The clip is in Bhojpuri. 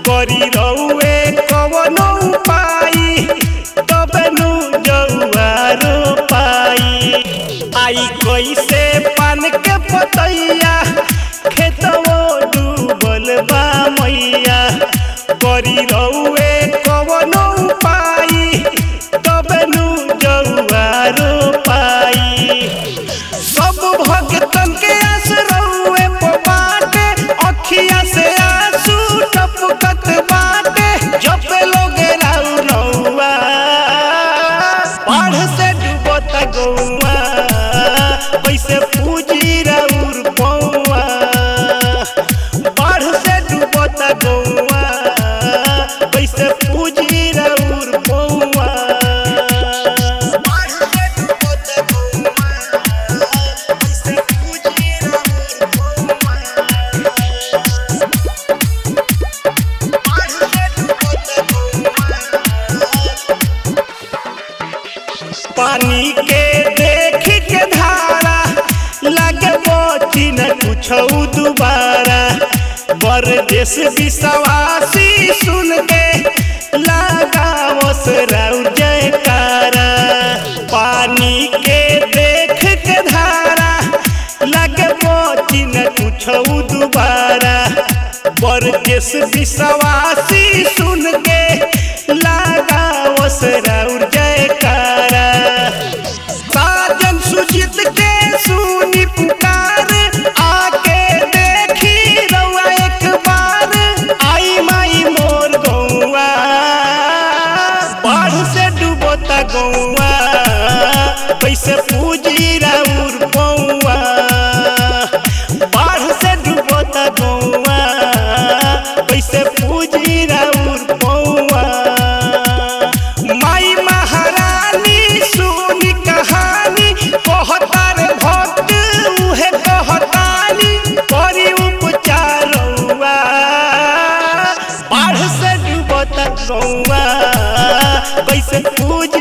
करी रउए कवनो उपाय तबे नु जौआरो पाई आई कैसे पान के पतैया खेतवो डूबल बा मैया करी रउए कवनो उपाय तबे नु जौआरो पाई सब भगतन के आस रउए पे बाटे अखिया से आंसू टपकत बाटे जब लोग राउ रउआ बाढ़ से डूबत गौआ कैसे पूजी राउर पौआ बाढ़ से डूबत गौआ कैसे पूजी राउर पौआ बाढ़ से डूबत गौआ कैसे पूजी राउर पौआ बाढ़ से डूबत गौआ पानी के देख के धारा लगे बची न कुछ दोबारा बरदेश विश्वासी सुन के लगावस राउ जयकारा पानी के देख के धारा लगे बची न कुछ दोबारा बरदेश विश्वासी सुन के लगावस राउर जयकारा साजन सुजित के सुनी पुकार आके देखी रउआ एक बार आई माई मोर गौआ बाढ़ से डूबता गौआ कैसे पूजी राउर पौआ बाढ़ से डूबता गौआ कैसे पूजी राउर पौआ माई महारानी सुनी कहानी कहतार भक्त उहे कहतानी करी उपचारौआ बाढ़ से डूबत गौआ कैसे पूज